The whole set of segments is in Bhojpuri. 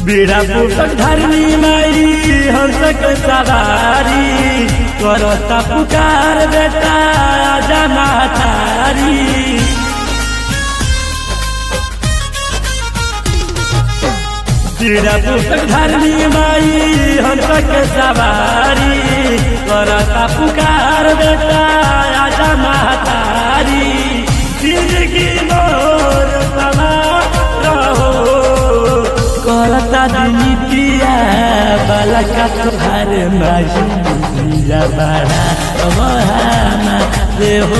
बेड़ा पुस्तक धरनी माई हंसक सवारी करता पुकार बेटा आजा मातारी बेड़ा पुस्तक धरनी माई हंसक सवारी करता पुकार बेटा आजा मातारी जिंदगी मोर समा रहो करता दिनितिया बालका तोहार माजिया बड़ा वहाना रे हो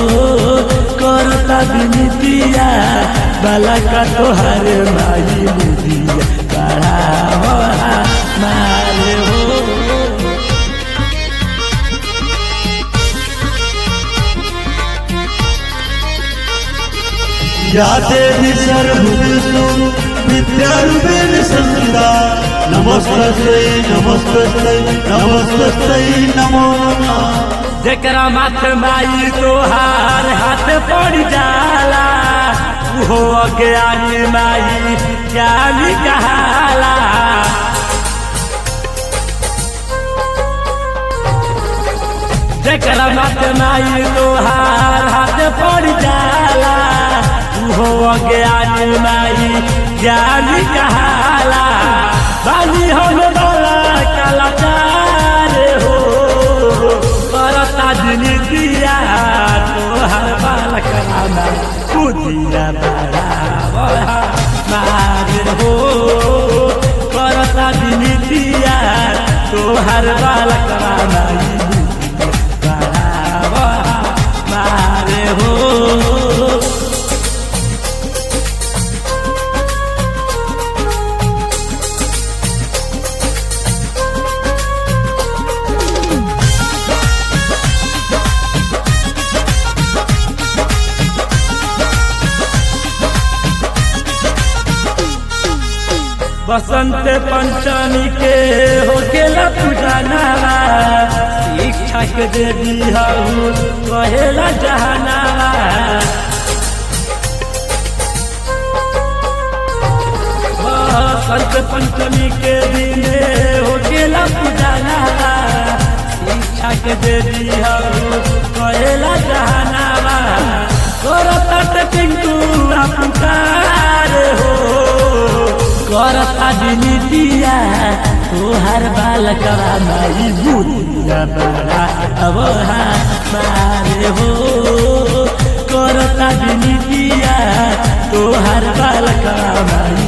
करता दिनितिया बालका तोहार माजी मुदिया बड़ा वहाना रे हो या देवी सर्वभूतेषु विद्यारूपेण संस्थिता नमस्तस्यै नमस्तस्यै नमस्तस्यै नमो नमः जेकरा माथ माई तोहार हाथ पड़ जाला हो अज्ञानी माई ज्ञानी कहाला जेकरा माथ माई तोहार हाथ पड़ जाला हो अज्ञानी माई ज्ञानी कहाला बानी हम बाला कलाकार हो करता दिन दिया तोहर बालक रामा कुदिया बड़ा मार हो करता दिन दिया तोहर बालक रामा मार हो बसंत पंचमी के होकेला पूजनावा शिक्षा के देवी हऊ कहेला जहनावा बसंत पंचमी के दिन होकेला पूजनावा शिक्षा के देवी हऊ कहेला जहनावा करत पिंटू पुकार हो करता दिनितिया तोहर बालकवा माई बुदिया बड़ा अब मारे हो करता दिनितिया तोहर बालकवा माई